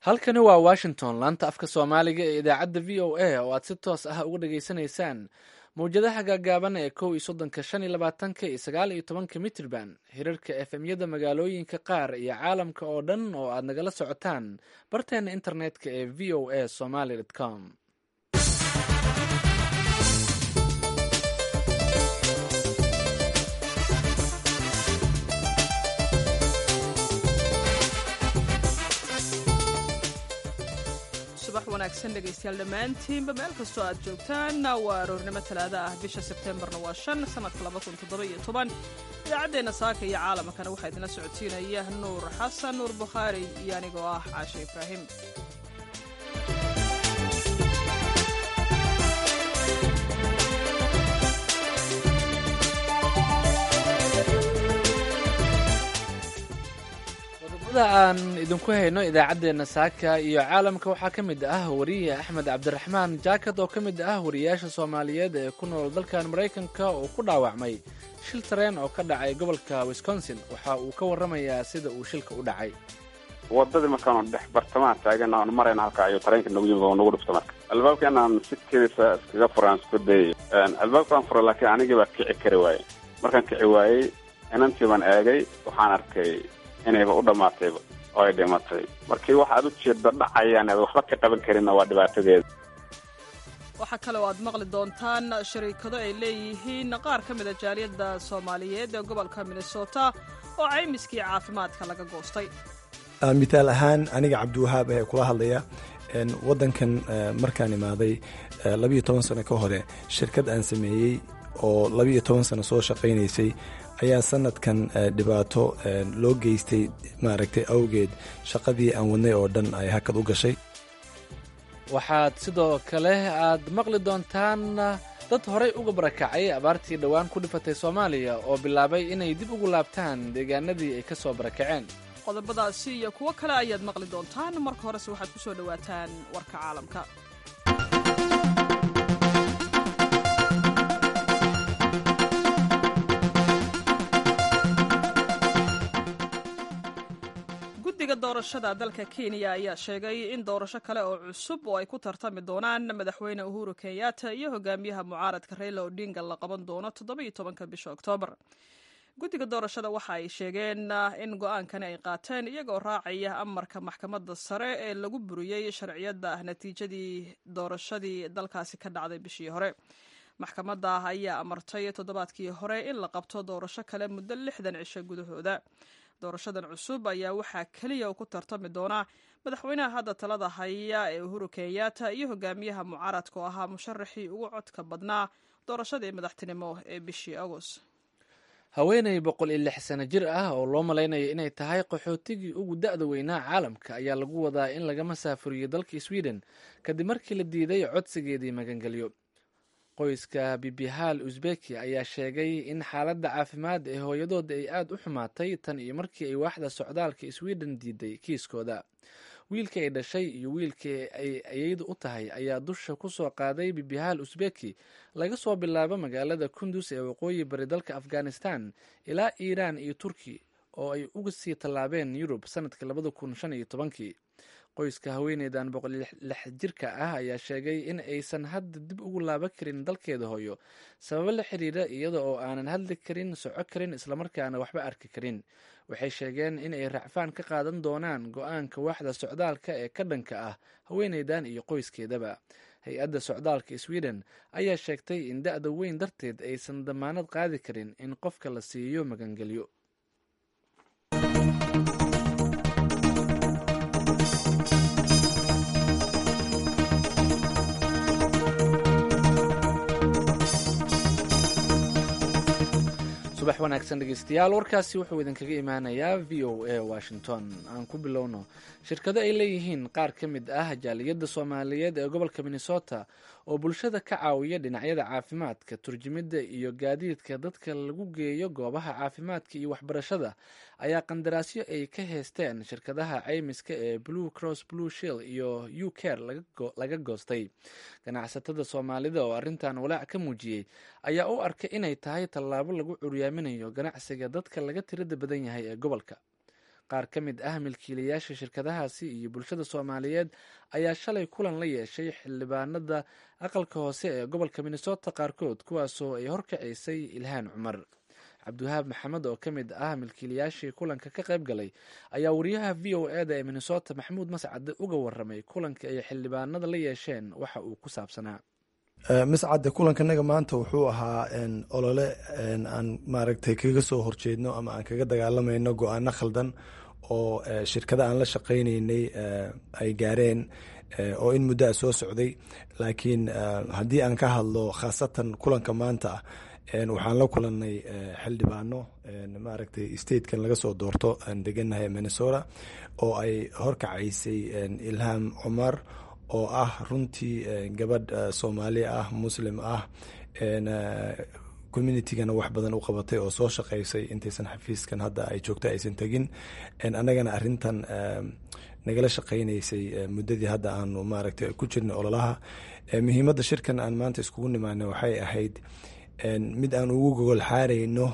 halkani waa washington laanta afka soomaaliga ee idaacadda v o a oo aad si toos ah uga dhageysanaysaan mawjadaha gaagaaban ee kow iyo soddonka shan iyo labaatanka iyo sagaal iyo tobanka mitrban hirarka efemyada magaalooyinka qaar iyo caalamka oo dhan oo aad nagala socotaan barteena internetka ee v o a somaly com subax wanaagsan dhegaystayaal dhammaantiinba meel kastoo aad joogtaan waa aroornimo talaada ah bisha sebteembarna waa shan sanadka labakun toddoba-iyo toban idaacaddeenna saaka iyo caalamkana waxaa idinla socodsiinaya nuur xasan nuur bukhaari iyo anigoo ah caashe ibraahim qodobada aan idinku hayno idaacaddeenna saaka iyo caalamka waxaa ka mid ah wariye axmed cabdiraxmaan jaakad oo ka mid ah wariyaasha soomaaliyeed ee ku nool dalkan maraykanka oo ku dhaawacmay shil tareen oo ka dhacay gobolka wisconsin waxa uu ka warramayaa sida uu shilka u dhacay wadadii markaanu dhex bartamaha taagan aanu marayna halka ayuu tareenka nagu yimid oo nagu dhufta marka albaabka inaan si kedisa iskaga furaan isku dayay albaabkaan fura laakiin anigii baa kici kari waayey markaan kici waayey inantii baan eegay waxaan arkay inayba u dhammaatayba oo ay dhimatay markii waxaad u jeedda dhacayaan aad waxba ka qaban karinna waa dhibaatadeeda waxaa kale oo aad maqli doontaan shariikado ay leeyihiin qaar ka mida jaaliyadda soomaaliyeed ee gobolka minnesota oo caymiskii caafimaadka laga goostay mithaal ahaan aniga cabdiwahaab ee kula hadlaya waddankan markaan imaaday labiyo toban sano ka hore shirkad aan sameeyey oo labiyo toban sano soo shaqaynaysay ayaa sanadkan dhibaato loo geystay maaragtay awgeed shaqadii aan wadnay oo dhan ay hakad u gashay waxaad sidoo kale aad maqli doontaan dad horay uga barakacay abaartii dhowaan ku dhifatay soomaaliya oo bilaabay inay dib ugu laabtaan deegaanadii ay ka soo barakaceen qodobadaasi iyo kuwo kale ayaad maqli doontaan marka horese waxaad ku soo dhowaataan warka caalamka guddiga doorashada dalka kenya ayaa sheegay in doorasho kale oo cusub oo ay ku tartami doonaan madaxweyne uhuru kenyatta iyo hogaamiyaha mucaaradka reyla odinga la qaban doono toddoba iyo tobanka bisha oktoobar guddiga doorashada waxa ay sheegeen in go-aankani ay qaateen iyagoo raacaya amarka maxkamadda sare ee lagu buriyey sharciyadda natiijadii doorashadii dalkaasi ka dhacday bishii hore maxkamadda ayaa amartay toddobaadkii hore in la qabto doorasho kale muddo lixdan cisho gudahooda doorashadan cusub ayaa waxaa keliya u ku tartami doona madaxweynaha hadda talada haya ee uhuru kenyatta iyo hogaamiyaha mucaaradka oo ahaa musharaxii ugu codka badnaa doorashadii madaxtinimo ee bishii agost haweeney boqol iyo lix sano jir ah oo loo malaynayo inay tahay qaxootigii ugu da-da weynaa caalamka ayaa lagu wadaa in laga masaafuriyo dalka sweden kadib markii la diiday codsigeedii magangelyo qoyska bibihal uzbeki ayaa sheegay in xaaladda caafimaad ee hooyadooda ay aada u xumaatay tan iyo markii ay waaxda socdaalka sweden diiday kiiskooda wiilka ay dhashay iyo wiilkii ay ayeydu u tahay ayaa dusha ku soo qaaday bibihal uzbeki laga soo bilaabo magaalada kundus ee waqooyi bari dalka afghanistan ilaa iiraan iyo turki oo ay uga sii tallaabeen yurub sanadkii labada kun shan iyo tobankii qoyska haweeneydan boqol lix jirka ah ayaa sheegay in aysan hadda dib ugu laaban karin dalkeeda hooyo sababo la xiriira iyada oo aanan hadli karin soco karin islamarkaana waxba arki karin waxay sheegeen in ay racfaan ka qaadan doonaan go-aanka waaxda socdaalka ee ka dhanka ah haweeneydan iyo qoyskeedaba hay-adda socdaalka sweden ayaa sheegtay in da-da weyn darteed aysan damaanad qaadi karin in qofka la siiyo magangelyo subax wanaagsan dhegeystayaal warkaasi wuxuu idinkaga imaanayaa v o a washington aan ku bilowno shirkado ay leeyihiin qaar ka mid ah jaaliyadda soomaaliyeed ee gobolka minnesota oo bulshada ka caawiya dhinacyada caafimaadka turjumidda iyo gaadiidka dadka lagu geeyo goobaha caafimaadka iyo waxbarashada ayaa qandaraasyo ay ka heysteen shirkadaha caymiska ee blue cross blue shield iyo u care laga goostay ganacsatada soomaalida oo arrintan walaac ka muujiyey ayaa u arkay inay tahay tallaabo lagu curyaaminayo ganacsiga dadka laga tirada badan yahay ee gobolka qaar ka mid ah milkiilayaasha shirkadahaasi iyo bulshada soomaaliyeed ayaa shalay kulan la yeeshay xildhibaanada aqalka hoose ee gobolka minnesota qaarkood kuwaasoo ay horkacisay ilhaan cumar cabdiwahaab maxamed oo ka mid ah milkiilayaashii kulanka ka qayb galay ayaa wariyaha v o e da ee minnesota maxamuud mascade uga waramay kulanka ay xildhibaanada la yeesheen waxa uu ku saabsanaa mascade kulankanaga maanta wuxuu ahaa olole aan maaragtay kaga soo horjeedno ama aan kaga dagaalamayno go-aano khaldan oo shirkada aan la shaqaynaynay ay gaareen oo in muddo a soo socday laakiin haddii aan ka hadlo khaasatan kulanka maanta ah waxaan la kulanay xildhibaano maaragtay statekan laga soo doorto aan deganahay minnesota oo ay horkacaysay ilham cumar oo ah runtii gabadh soomaali ah muslim ah communitigana wax badan u qabatay oo soo shaqaysay intaysan xafiiskan hadda ay joogto aysan tegin annagana arintan nagala shaqaynaysay muddadii hadda aanu maaragtay ku jirnay ololaha muhiimadda shirkan aan maanta iskugu nimaana waxay ahayd mid aan ugu gogol xaarayno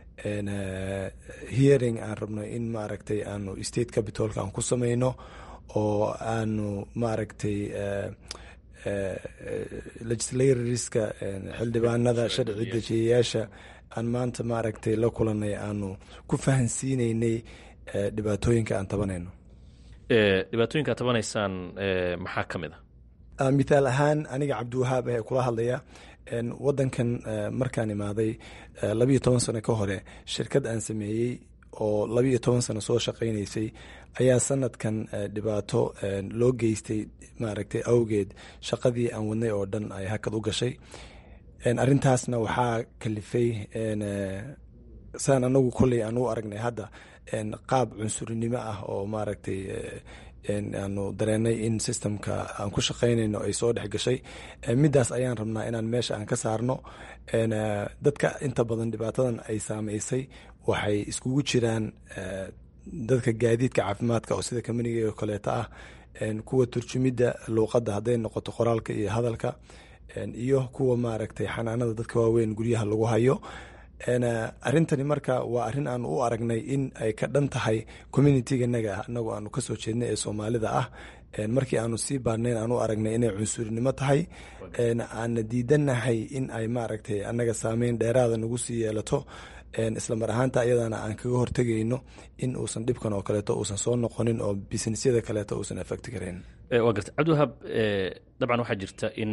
hearing aan rabno in maaragtay aanu state capitolka aan ku samayno oo aanu maaragtay legislatorska xildhibaanada sharci dejiyayaasha aan maanta maaragtay la kulanay aanu ku fahansiineynay dhibaatooyinka aan tabanayno dhibaatooyinka ad tabanaysaan maxaa ka mid a mithaal ahaan aniga cabdiwahaab ee kula hadlaya wadankan markaan imaaday labiyo toban sano ka hore shirkad aan sameeyey oo labiiyo toban sano soo shaqaynaysay ayaa sanadkan dhibaato loo geystay maaragtay awgeed shaqadii aan wadnay oo dhan ay hakad u gashay arintaasna waxaa kalifay saan anagu kolley aan u aragnay hadda qaab cunsurinimo ah oo maaragtay aanu dareenay in systemka aan ku shaqaynayno ay soo dhex gashay midaas ayaan rabnaa inaan meesha aan ka saarno dadka inta badan dhibaatadan ay saameysay waxay iskugu jiraan dadka gaadiidka caafimaadka oo sida kamaniga oo kaleeto ah kuwa turjumidda luuqadda hadday noqoto qoraalka iyo hadalka iyo kuwa maaragtay xanaanada dadka waaweyn guryaha lagu hayo arintani marka waa arin aan u aragnay in ay ka dhan tahay communityganaga anagu aanu kasoo jeednay ee soomaalida ah markii aanu sii baadnayn aan u aragnay inay cunsurinimo tahay aana diidanahay in ay maaragtay anaga saameyn dheeraada nagu sii yeelato islamar ahaanta iyadana aan kaga hortegayno in uusan dhibkan oo kaleeto uusan soo noqonin oo businessyada kaleeto uusan effect karayn waa garta cabdiwahaab dabcan waxaa jirta in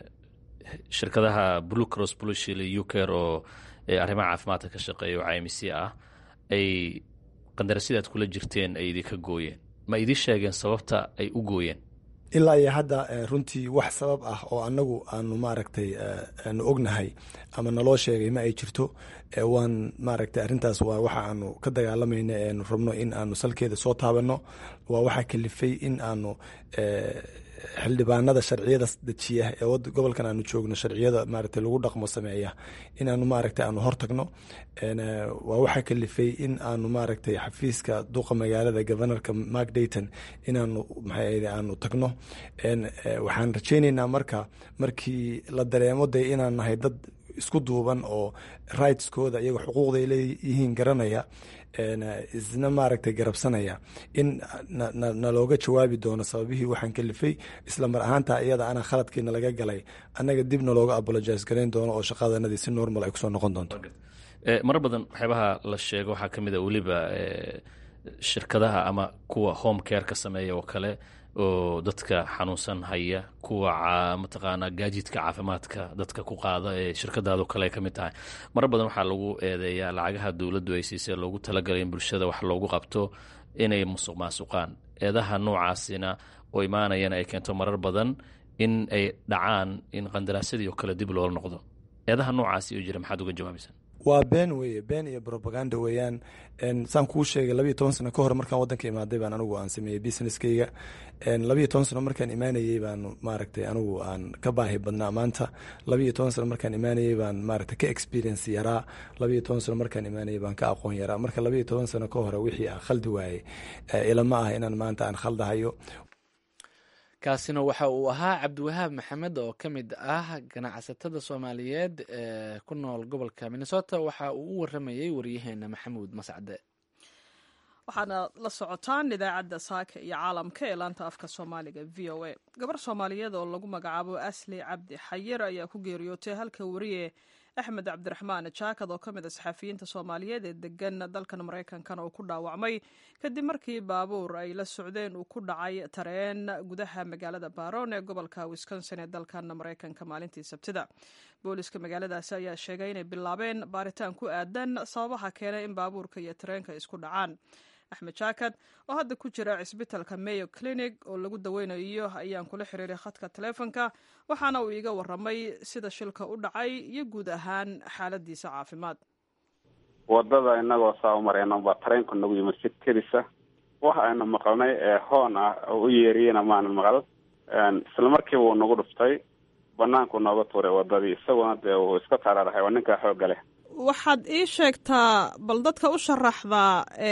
shirkadaha blue cross blue shield u care oo arrimaha caafimaadka ka shaqeeya oo cimc ah ay qandarasida aad kula jirteen ay idinka gooyeen ma idin sheegeen sababta ay u gooyeen ilaa iyo hadda runtii wax sabab ah oo anagu aanu maaragtay aanu ognahay ama naloo sheegay ma ay jirto waan maaragtay arrintaas waa waxa aanu ka dagaalamayna eanu rabno in aanu salkeeda soo taabanno waa waxaa kalifay in aanu xildhibaanada sharciyada dejiya ee gobolkan aanu joogno sharciyada maaragtay lagu dhaqmo sameeya in aanu maaragtay aanu hortagno waa waxaa kalifay in aanu maaragtay xafiiska duqa magaalada governorka mark dayton inaanu maxay aanu tagno waxaan rajayneynaa marka markii la dareemo de inaan nahay dad isku duuban oo rightskooda iyaga xuquuqday leeyihiin garanaya isna maaragtay garabsanaya in nalooga jawaabi doono sababihii waxaan kalifay isla mar ahaanta iyada ana khaladkiina laga galay annaga dib nalooga apologise garayn doono oo shaqadanadii si normal ay kusoo noqon doonto marar badan waxyaabaha la sheego waxaa ka mid a weliba shirkadaha ama kuwa home care ka sameeya oo kale oo dadka xanuunsan haya kuwa mataqaanaa gaajidka caafimaadka dadka ku qaada ee shirkadaado kale ay ka mid tahay marar badan waxaa lagu eedeeyaa lacagaha dowladdu ay siisay loogu talagalay in bulshada wax loogu qabto inay musuq maasuqaan eedaha noocaasina oo imaanayana ay keento marar badan in ay dhacaan in qandaraasyadii oo kale dib loola noqdo eedaha noocaasi oo jira maxaad uga jawaabaysaa waa been weye been iyo robaganda weeyaan saan kuu sheegay labiyo toban sano ka hor markaan wadanka imaaday baan anigu aan sameeyey businesskayga labiyo toban sano markaan imaanayey baan maaragtay anigu aan ka baahi badnaa maanta labiyo toban sano markaan imaanayey baan maaragtay ka experience yaraa labiyo toban sano markaan imaanayey baan ka aqoon yaraa marka labiyo toban sano ka hore wixii aan khaldi waayey ilama ah inaan maanta aan khaldahayo kaasina waxa uu ahaa cabdiwahaab maxamed oo ka mid ah ganacsatada soomaaliyeed ee ku nool gobolka minnesota waxa uu u waramayey waryaheena maxamuud mascade waxaana la socotaan idaacadda saaka iyo caalamka ee laanta afka soomaaliga v o a gabar soomaaliyeed oo lagu magacaabo asli cabdi xayir ayaa ku geeriyootay halka wariye axmed cabdiraxmaan jaakad oo ka mid a saxafiyiinta soomaaliyeed ee degan dalkan maraykankana uu ku dhaawacmay kadib markii baabuur ay la socdeen uu ku dhacay tareen gudaha magaalada baron ee gobolka wisconsin ee dalkan maraykanka maalintii sabtida booliska magaaladaasi ayaa sheegay inay bilaabeen baaritaan ku aadan sababaha keenay in baabuurka iyo tareenka isku dhacaan axmed jaakad oo hadda ku jira cisbitalka mayo clinic oo lagu daweynayo ayaan kula xiriiray khadka taleefonka waxaana uu iiga waramay sida shilka u dhacay iyo guud ahaan xaaladiisa caafimaad wadada inagoo saa u marayno baa tareenku nagu yimid si kedisa waxa aynu maqalnay ee hoon ah oo u yeeriyena maana maqal isla markiiba uu nagu dhuftay banaanku nooga tuuray wadadii isaguna dee uu iska taraarahay waa ninkaa xoogga leh waxaad ii sheegtaa bal dadka u sharaxdaa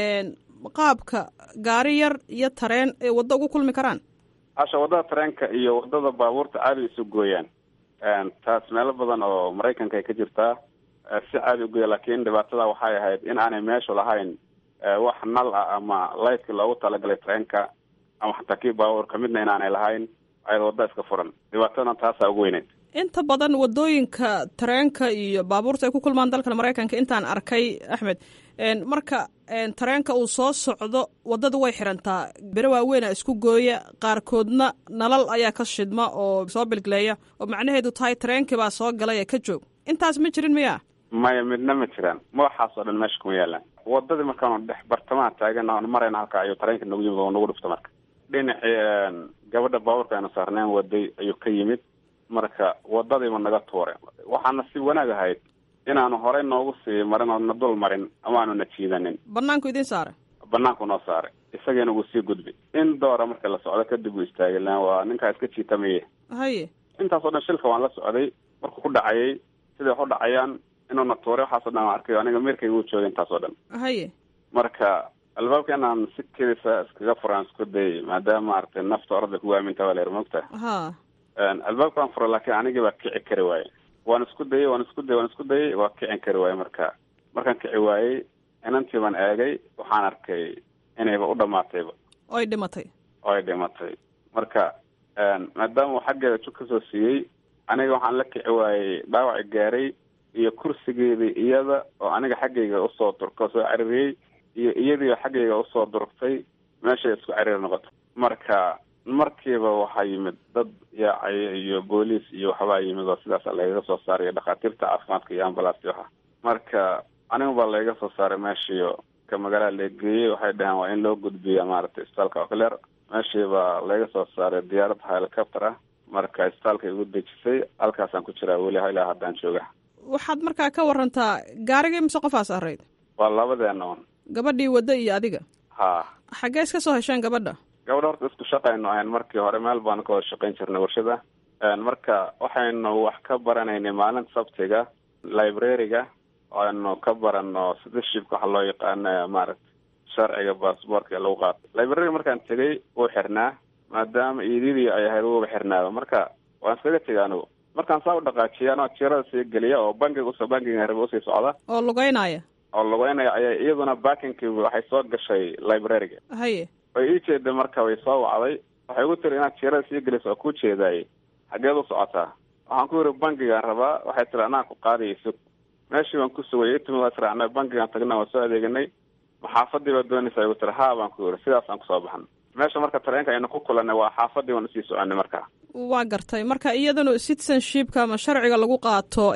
qaabka gaari yar iyo tareen ay waddo ugu kulmi karaan hasha waddada tareenka iyo waddada baabuurta caadi isu gooyaan taas meelo badan oo maraykanka ay ka jirtaa si caadi ugoya laakiin dhibaatada waxay ahayd in aanay meeshu lahayn wax nal ah ama lightka loogu talagalay tareenka ama xataa kii baabuurka midna inaanay lahayn ayad wadda iska furan dhibaatadana taasaa ugu weyneyd inta badan wadooyinka tareenka iyo baabuurta ay ku kulmaan dalkan maraykanka intaan arkay axmed marka tareenka uu soo socdo waddada way xirantaa bere waaweynaa isku gooya qaarkoodna nalal ayaa ka shidma oo soo bilgleeya oo macnaheedu tahay tareenkii baa soo galay ee ka joog intaas ma jirin miya maya midna ma jiraan madaxaas oo dhan meesha kuma yaalaan wadadii markaanu dhex bartamaha taagan oon marayna halka ayuu tareenka nagu yimid oo nagu dhufta marka dhinacii gabadha baabuurka aynu saarneen waday ayuu ka yimid marka wadadiiba naga tuuray waxaana si wanaag ahayd inaanu horey noogu sii marin oo na dul marin ama aanu na jiidanin banaanku idiin saaray banaanku noo saaray isagiina wuu sii gudbi in doora marka la socdo kadib uu istaagay lan waa ninkaa iska jiitamaye haye intaas oo dhan shilka waan la socday markuu ku dhacayay siday wax u dhacayaan inuuna tuuray waxaasoo dhan waan arkay aniga meerkayga uu joogay intaas oo dhan haye marka albaabka inaan si kedisa iskaga furaan isku dayay maadaama maaragtay nafta orada kugu aaminta waa la yar mogta ha albaabka waan furay laakiin anigii baa kici kari waaye waan isku dayay waan isku dayay waan isku dayay waa kicin kari waaye marka markaan kici waayey inantii baan eegay waxaan arkay inayba u dhamaatayba oy dhimatay oy dhimatay marka maadaama uu xaggeeda jug kasoo siiyey aniga waxaan la kici waayey dhaawaci gaaray iyo kursigeedii iyada oo aniga xaggayga usoo durka soo caririyey iyo iyadiioo xaggayga usoo durugtay meeshay isku cariir noqoto marka markiiba waxaa yimid dad yaacaya iyo booliis iyo waxbaa yimid oo sidaas lagaga soo saaray dhakhaatiirta caafimaadka iyo ambalaasti waxa marka anigu baa lagaga soo saaray meeshiio ka magaalada lageeyey waxay dhaheen waa in loo gudbiya maaragtay isbitaalka ocler meeshii baa laga soo saaray diyaarad helicopter ah marka isbitaalka igu dejisay halkaasaan ku jiraa weli ilaa haddaan jooga waxaad markaa ka warantaa gaarigii mise qofaas arayd waa labadeena un gabadhii wadda iyo adiga ha xaggee iska soo hesheen gabadha gabadha horta isku shaqaynu ahayn markii hore meel baanu ka wada shaqayn jirnay warshada marka waxaynu wax ka baranaynay maalinta sabtiga librariga aynu ka barano citizenshipka waxa loo yaqaana maaragta sharciga baasboortka lagu qaato librariga markaan tegay wuu xirnaa maadaama iididii ay ahayd wuuba xirnaaba marka waan iskaga tegay anigu markaan saa u dhaqaajiya anoo jirada sii geliya oo bankiga usoo bankiga rabe usii socda oo lugeynaya oo lugeynaya ayaa iyaduna bakinkii waxay soo gashay librariga haye way ii jeeday marka way soo wacday waxay igu tiri inaad jirada sii geliso oo kuu jeedaayey xageed u socotaa waxaan ku yidhi bankigaan rabaa waxay tiri anaa ku qaadaya sug meeshii baan ku sugayay itimid waa tiri anaa bankigaan tagna waan soo adeeganay maxaafadii baa doonaysaa igu tiri haa baan ku yidhi sidaasaan kusoo baxan meesha marka tareenka aynu ku kulanay waa xaafadii waan usii soconay marka waa gartay marka iyadana citizenshipka ama sharciga lagu qaato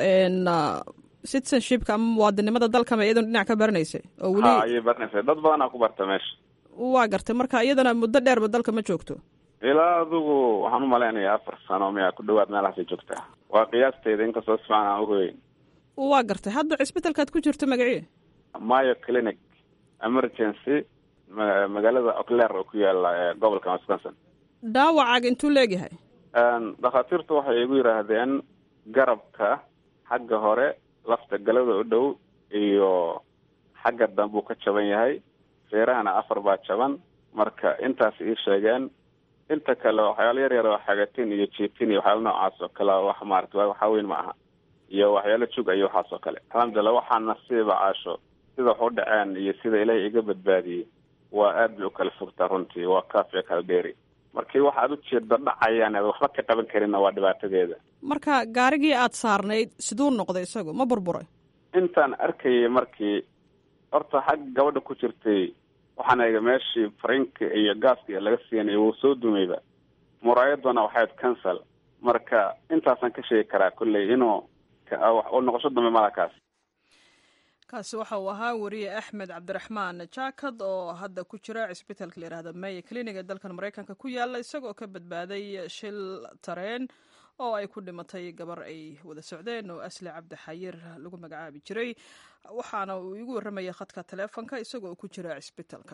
citizenshipka ama muwaadinimada dalkama iyadana dhinac ka baranaysay oo weli ha ayay baranaysay dad badanaa ku barta meesha waa gartay marka iyadana muddo dheerba dalka ma joogto ilaa adigu waxaan umalaynaya afar sano miyaa ku dhawaad meelahaasay joogtaa waa qiyaasteyda inkastoo si fiican aan uhoyn waa gartay hadda cisbitalkaad ku jirto magacii mayo clinic emergency magaalada ocler oo ku yaala gobolka wisconsin dhaawacaaga intuu leegyahay dhakhaatiirtu waxay igu yidhaahdeen garabka xagga hore lafta galada u dhow iyo xagga dambuu ka jaban yahay feerahana afar baa jaban marka intaas ii sheegeen inta kale waxyaalo yar yar oo xagatin iyo jiitin iyo waxyaalo noocaas oo kale wax maarata waxaa weyn ma aha iyo waxyaalo jug iyo waxaas oo kale alxamdulillah waxaa nasiiba caasho sida wax u dhaceen iyo sida ilaahay iga badbaadiyey waa aad bay u kala fogtaa runtii waa kaaf iyo kala dheeri markii waxaad ujeeda dhacayaan aad waxba ka qaban karinna waa dhibaatadeeda marka gaarigii aad saarnayd siduu noqday isagu ma burburay intaan arkayay markii horta xag gabadha ku jirtay waxaan eega meeshii farinka iyo gaaska laga siinay wuu soo dumayba muraayaduna waxayd cancel marka intaasaan ka sheegi karaa kolley inuu u noqosho dambe malakaas kaasi waxa uu ahaa wariye axmed cabdiraxmaan jaakad oo hadda ku jira cisbitaalka la yihahda maya clinig ee dalkan maraykanka ku yaala isagoo ka badbaaday shil tareen oo ay ku dhimatay gabar ay wada socdeen oo asli cabdi xayir lagu magacaabi jiray waxaana uu igu warramayay khadka taleefonka isagoo ku jira cisbitaalka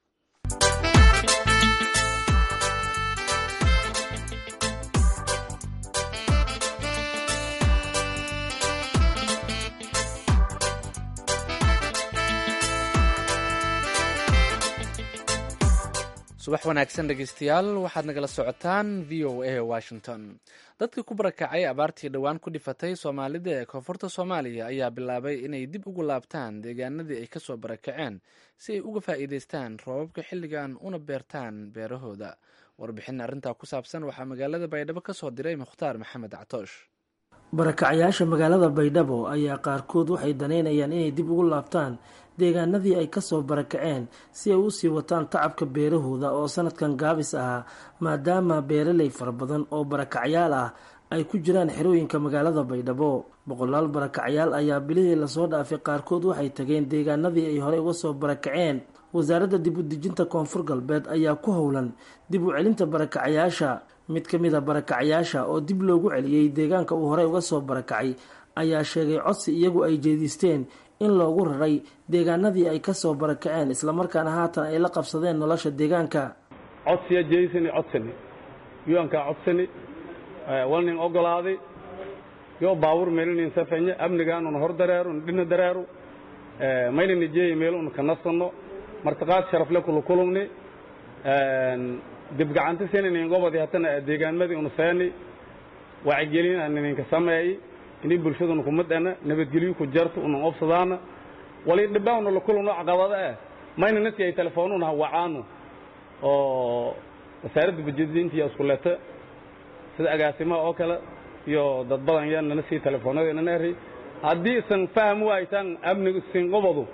subax wanaagsan dhegeystayaal waxaad nagala socotaan v o a washington dadkii ku barakacay abaartii dhowaan ku dhifatay soomaalida ee koonfurta soomaaliya ayaa bilaabay inay dib ugu laabtaan deegaanadii ay kasoo barakaceen si ay uga faa'iideystaan roobabka xilligan una beertaan beerahooda warbixin arrintaa ku saabsan waxaa magaalada baydhabo kasoo diray mukhtaar maxamed catoosh barakacyaasha magaalada baydhabo ayaa qaarkood waxay daneynayaan inay dib ugu laabtaan deegaanadii ay kasoo barakaceen si ay usii wataan tacabka beerahooda oo sanadkan gaabis ahaa maadaama beeraley fara badan oo barakacyaal ah ay ku jiraan xerooyinka magaalada baydhabo boqolaal barakacyaal ayaa bilihii lasoo dhaafay qaarkood waxay tageen deegaanadii ay horey uga soo barakaceen wasaaradda dib u dejinta koonfur galbeed ayaa ku howlan dib u celinta barakacyaasha mid ka mid a barakacyaasha oo dib loogu celiyey deegaanka uu horey uga soo barakacay ayaa sheegay codsi iyagu ay jeedisteen in loogu raray deegaanadii ay kasoo barakaceen islamarkaana haatan ay la qabsadeen nolosha deegaanka codsiya jeysani codsani yuankaa codsani walnin ogolaaday yoo baawur meelinin safeñe amnigaanun hor dareero dhina dareero maynina jeeya meel un ka nasanno martiqaad sharafle kula kulumni dibgacanta seninin gobodi hatana deegaanmadii un seeni wacigelin nininka sameey ini bulshaduna kumadana nabadgelyo ku jarto unan obsadaana wali dhibaawna la kulumno caqabada eh mayna nasi ay telefoonuna hawacaano oo wasaaradda bajadintiya iskuleta sida agaasimaha oo kale iyo dad badan yaa nana sii telefoonada nana eray haddii isan faham waaytaan amniga sin gobodu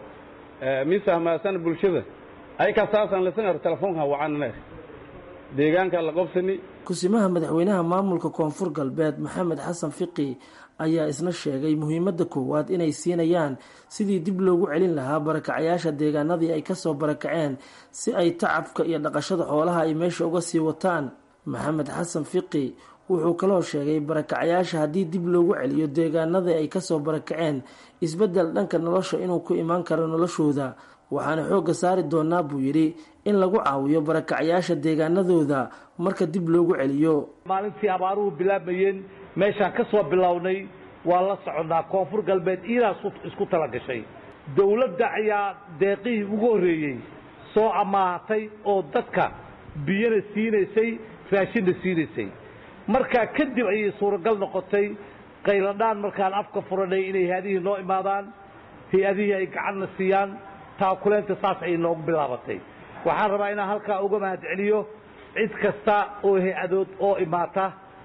mi fahmaasan bulshada ay kasaasan lasan ero telefoonka hawacaan nana eray deegaanka la qobsani kusimaha madaxweynaha maamulka koonfur galbeed maxamed xasan fiqi ayaa isna sheegay muhiimadda koowaad inay siinayaan sidii dib loogu celin lahaa barakacyaasha deegaanadii ay kasoo barakaceen si ay tacabka iyo dhaqashada xoolaha ay meesha uga sii wataan maxamed xasan fiqi wuxuu kaloo sheegay barakacyaasha haddii dib loogu celiyo deegaanadii ay kasoo barakaceen isbeddel dhanka nolosha inuu ku imaan karo noloshooda waxaana xoogga saari doonaa buu yidhi in lagu caawiyo barakacyaasha deegaanadooda marka dib loogu celiyo maalintii abaaruhu bilaabmayeen meeshaan ka soo bilownay waa la soconnaa koonfur galbeed iidaa isku tala gashay dowladda ayaa deeqihii ugu horreeyey soo amaahatay oo dadka biyana siinaysay raashinna siinaysay markaa kadib ayay suuragal noqotay qayladhaan markaan afka furanay inay hay-adihii noo imaadaan hay-adihii ay gacanna siiyaan taakuleenta saas ayay noogu bilaabatay waxaan rabaa inaan halkaa uga mahad celiyo cid kasta oo hay-adood oo imaata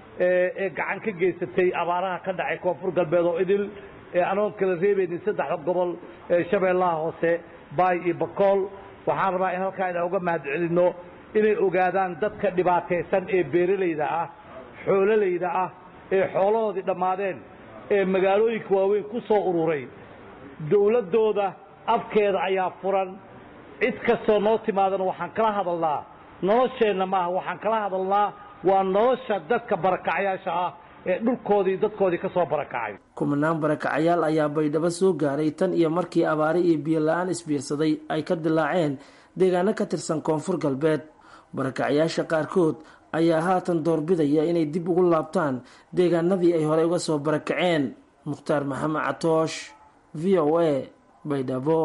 ee gacan ka geysatay abaaraha ka dhacay koonfur galbeed oo idil anoon kala reebaynin saddexda gobol shabeellaha hoose baay iyo bakool waxaan rabaa in halkaa inaan uga mahad celinno inay ogaadaan dadka dhibaataysan ee beeralayda ah xoololayda ah ee xoolahoodii dhammaadeen ee magaalooyinka waaweyn ku soo ururay dowladdooda afkeeda ayaa furan cid kastoo noo timaadana waxaan kala hadalnaa nolosheenna maaha waxaan kala hadalnaa waa nolosha dadka barakacyaasha ah ee dhulkoodii dadkoodii ka soo barakacay kumanaan barakacyaal ayaa baydhabo soo gaaray tan iyo markii abaare iyo biyo la-aan isbiirsaday ay ka dilaaceen deegaano ka tirsan koonfur galbeed barakacyaasha qaarkood ayaa haatan doorbidaya inay dib ugu laabtaan deegaanadii ay horey uga soo barakaceen mukhtaar maxamed catoosh v o a baydhabo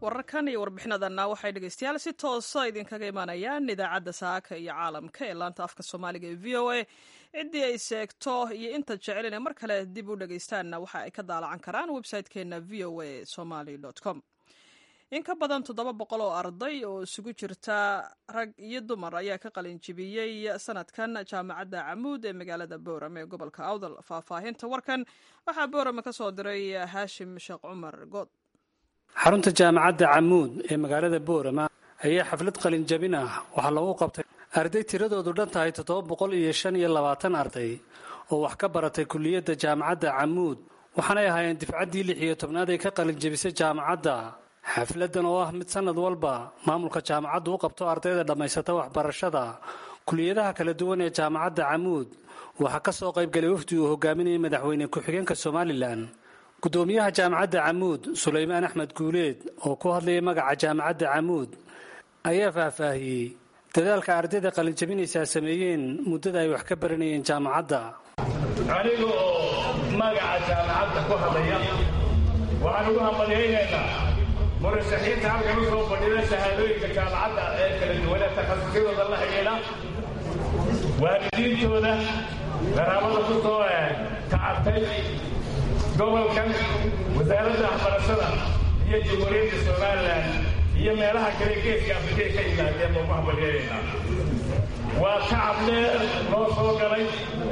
wararkan iyo warbixinadanna waxay dhegeystayaal si toosa idinkaga imaanayaan idaacadda saaka iyo caalamka ee laanta afka soomaaliga ee v o a ciddii ay seegto iyo inta jecel inay mar kale dib u dhegeystaanna waxa ay ka daalacan karaan website-keena v o a somaly com in ka badan toddoba boqol oo arday oo isugu jirta rag iyo dumar ayaa ka qalin jibiyey sanadkan jaamacadda camuud ee magaalada boorame ee gobolka awdal faahfaahinta warkan waxaa boorame ka soo diray haashim sheekh cumar good xarunta jaamacadda camuud ee magaalada boorama ayaa xaflad qalin jabin ah waxaa lagu qabtay arday tiradoodu dhan tahay toddoba boqol iyo shan iyo labaatan arday oo wax ka baratay kuliyadda jaamacadda camuud waxaanay ahaayeen difcaddii lix iyo tobnaad ee ka qalin jabisay jaamacadda xafladan oo ah mid sanad walba maamulka jaamacaddu u qabto ardayda dhammaysata waxbarashada kuliyadaha kala duwan ee jaamacadda camuud waxaa ka soo qaybgalay wafdi uu hogaaminayay madaxweyne ku-xigeenka somalilan gudoomiyaha jaamacadda camuud sulaymaan axmed guuleed oo ku hadlayay magaca jaamacadda camuud ayaa faahfaahiyey dadaalka ardayda qalinjabinaysaa sameeyeen muddada ay wax ka baranayeen jaamacadda aniga oo magaca jaamacadda ku hadlaya waxaan ugu hambalyaynaynaa murashaxiinta halkan u soo fadhida shahaadooyinka jaamacadda ee kala duwanee takhasusyadooda la xidhiidha waalidiintooda qaraabada ku soo tacabtay gobolkan wasaaradda waxbarashada iyo jamhuuriyadda somalilan iyo meelaha kale geeska afrikay ka yimaadeen baan ku hambalyeelaynaa waa tacab dheer loo soo galay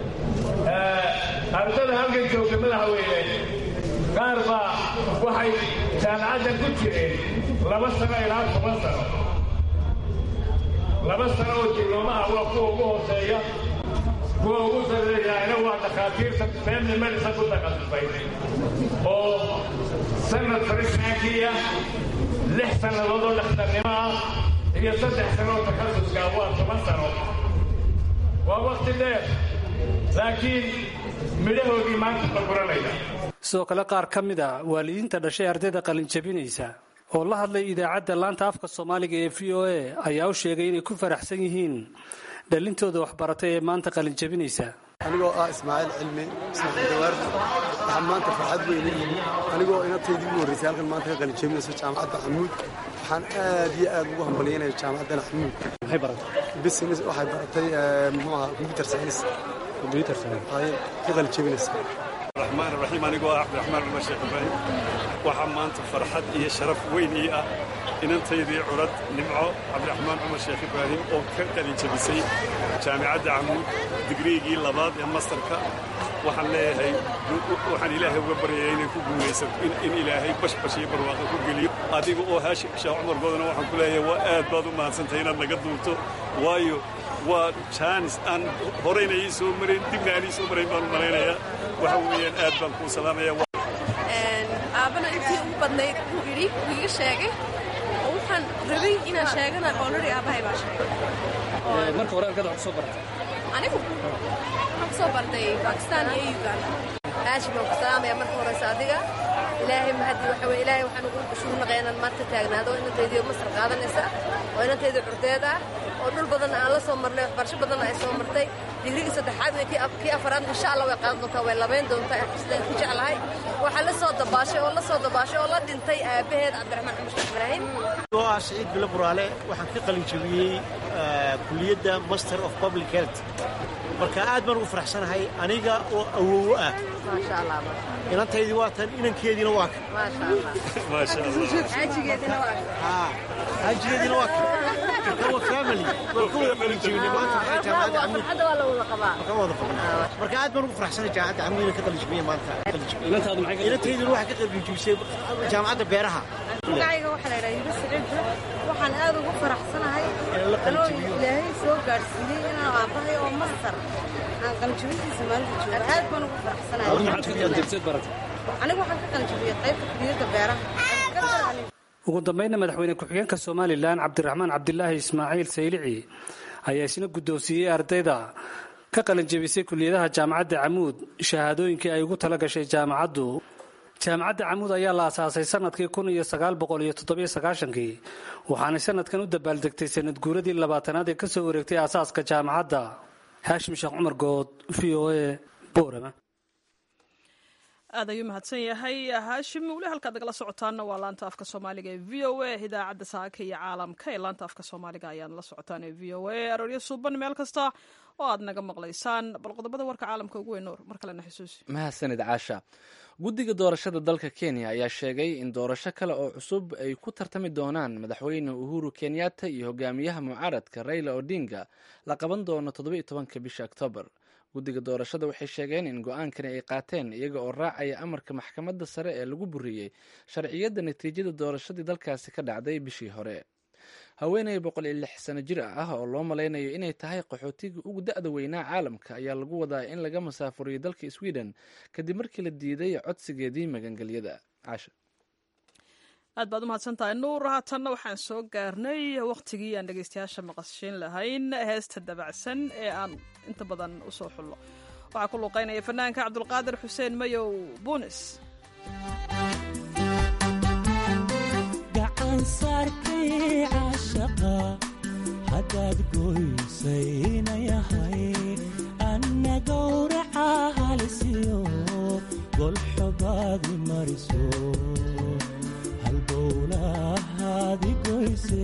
ardada halkan joogta madaxweyne qaar baa waxay jaamacaddan ku jireen laba sano ilaa toban sano laba sano oo dibloomaha waa kuwa ugu hooseeya kuwa ugu sarreeyaana waa dhakhaatiirta family medicine ku takhasusay oo sanad farishaankiya lix sannadood oo dhakhtarnimo ah iyo saddex sano oo takhasuska waa toban sano waa wakti dheer laakiin midhahoodii maanta la guranaya sidoo kale qaar ka mid a waalidiinta dhashay ardayda qalinjabinaysa oo la hadlay idaacadda laanta afka soomaaliga ee v o a ayaa u sheegay inay ku faraxsan yihiin dhalintooda waxbaratay ee maanta qalinjabinaysa anigoo ah ismaaciil cilmi ismaaciil dawaar waxaa maanta farxad weyn u yimi anigoo inantaydii ugu horraysay halkan maanta ka qalinjabinayso jaamacadda camuud waxaan aad iyo aad ugu hambalyaynaya jaamacaddan camuud business waxay baratay muxuu ahaa computer science computer science ayay ka qalinjabinaysaa الرحمن الرحيم أنا قوة عبد الرحمن عمر شيخ إبراهيم waxaa maanta farxad iyo sharaf weyn ii ah inantaydii curad nimco cabdiraxmaan cumar sheekh ibraahim oo ka qalin jabisay jaamicadda camuud digriigii labaad ee mastarka waxaan leeyahay waxaan ilaahay uga baryaya inay ku guulaysato in ilaahay bashbash iyo barwaaqo ku geliyo adiga oo haashim sheekh cumar goodana waxaan ku leeyahay waa aad baad u mahadsantahay inaad naga duubto waayo waa jaanis aan horayna ii soo marayn dibna aan ii soo marayn baan u malaynayaa waxa weeyaan aad baan kuu salaamaya aabana intii ugu badnayd wuu idhi wuu iga sheegay oo waxaan rabay inaan sheegana olredy aabahay baa sheegay marka hore halkaad wax kusoo baratay anigu waxaan kusoo bartay bakistan iyo uganda haashim baan ku salaamaya marka horeysa adiga ilaahay mahadi waxa weye ilaahay waxaan ugu shugu naqay inaan maanta taagnaado inantaydii masar qaadanaysa oo inantaydii curdeed ah oo dhul badan aan la soo marnay waxbarasho badanna ay soo martay digrigii saddexaad kii afaraad insha allah way qaadan doontaa way labayn doontaa sidaan ku jeclahay waxaa la soo dabaashay oo la soo dabaashay oo la dhintay aabaheed cabdiraxmaan cumar sheekh ibraahim oo ah saciid bilo buraale waxaan ka qalin jabiyey kuliyadda master of public health marka aad baan ugu faraxsanahay aniga oo awowo ah maasha allah inantaydii waa tan inankeediina waa kan maasha allah xaajigeediina waa kan xaajigeediina waa kan marka waa family waan ka wada qalin jabinay maanta waxay jaamacadda camuud hadda waa la wada qabaa marka wada qabnaa marka aad baan ugu faraxsanahay jaamacadda camuud inaan ka qalin jabiye maanta inantaydina waxay ka qalin jabisay jaamacadda beeraha magacayga waxaa la yidhaha yunus cidda waxaan aad ugu faraxsanahay anoo ilaahay soo gaadhsiiyey inaan aabbahay oo mastar aan qalinjabintiisa maalinta joogo aad baan ugu faraxsanahay anigu waxaan ka qalinjabiyey qaybta kuliyadda beeraha ugu dambaynna madaxweyne ku-xigeenka somalilan cabdiraxmaan cabdilaahi ismaaciil saylici ayaa isna guddoonsiiyey ardayda ka qalinjabisay kuliyadaha jaamacadda camuud shahaadooyinkii ay ugu tala gashay jaamacaddu jaamacadda camuud ayaa la asaasay sanadkii kun iyo sagaal boqol iyo toddobiyo sagaashankii waxaanay sanadkan u dabaaldegtay sanad guuradii labaatanaad ee ka soo wareegtay aasaaska jaamacadda haashim sheekh cumar good v o a boorama aad ayuu mahadsan yahay haashim weli halkaad nagala socotaanna waa laanta afka soomaaliga ee v o a idaacadda saaka iyo caalamka ee laanta afka soomaaliga ayaad la socotaan ee v o a arooryo suuban meel kasta oo aad naga maqlaysaan bal qodobada warka caalamka ugu weyn nuur mar kalena xusuusi mahadsanid caasha guddiga doorashada dalka kenya ayaa sheegay in doorasho kale oo cusub ay ku tartami doonaan madaxweyne uhuru kenyatta iyo hogaamiyaha mucaaradka raila odinga la qaban doono toddobiiyo tobanka bisha oktoobar guddiga doorashada waxay sheegeen in go-aankani ay qaateen iyaga oo raacaya amarka maxkamadda sare ee lagu buriyey sharciyadda natiijada doorashadii dalkaasi ka dhacday bishii hore haweeney boqol iyo lix sano jir ah oo loo malaynayo inay tahay qaxootigii ugu da-da weynaa caalamka ayaa lagu wadaa in laga masaafuriyo dalka sweden kadib markii la diiday codsigeedii magangelyada caasha aad baad u mahadsan tahay nuur haatanna waxaan soo gaarnay wakhtigii aan dhegeystayaasha maqashiin lahayn heesta dabacsan ee aan inta badan usoo xullo waxaa ku luuqeynaya fanaanka cabdulqaadir xuseen mayow buunis gacansaarkay caashaqa haddaad goysayna yahay anna gowraca halisiyo golxobaadi mariso halbowlahaadi goyse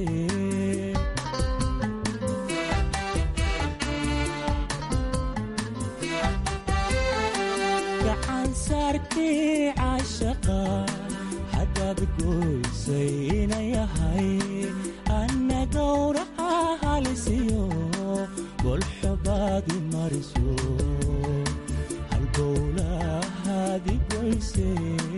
gacansaarkay caashaqa haddaad goysayna yahay anna gowraca halisiyo golxobaadi mariso halbowlahaadi goyse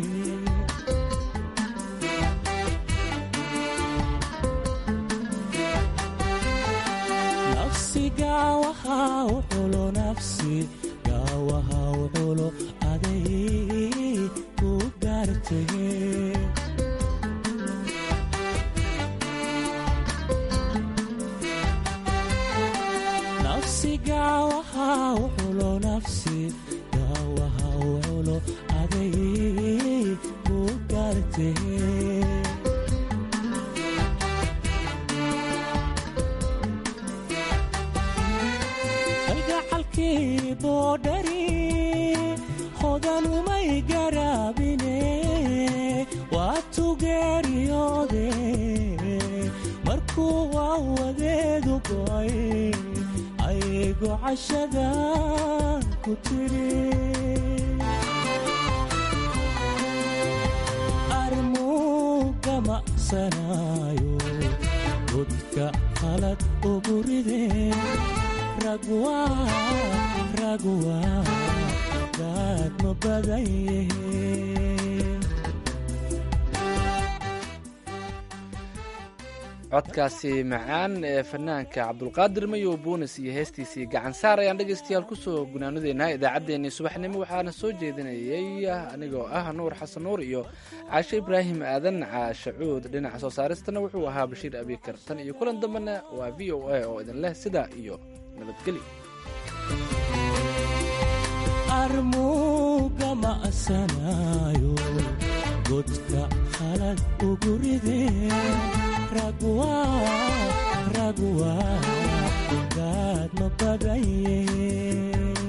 nafsi gaawaha u xulo nafsi gaawaha u xulo aday ku gaartay nafsi gaawaha u xulo nafsi gaawaha u xulo aday ku gaartay kalgacalkii boodhari hodanumay garaabine waa tugeeriyoode markuu waawadeedu go'ay aygo cashada ku tiri armuuga maqsanaayo godka qalad ugu ridee ragwa ragwa gaadma badaye codkaasi macaan ee fanaanka cabdulqaadir mayow buunis iyo heestiisii gacansaar ayaan dhegaystayaal kusoo gunaanadeynaa idaacaddeenii subaxnimo waxaana soo jeedinayay anigoo ah nuur xasan nuur iyo caashe ibraahim aadan caashe cuud dhinaca soo saaristana wuxuu ahaa bashiir abikar tan iyo kulan dambena waa v o a oo idin leh sidaa iyo nabadgelyo armuuga ma'sanaayo godka qalad ugu ridee ragwa ragwa gaadma badaye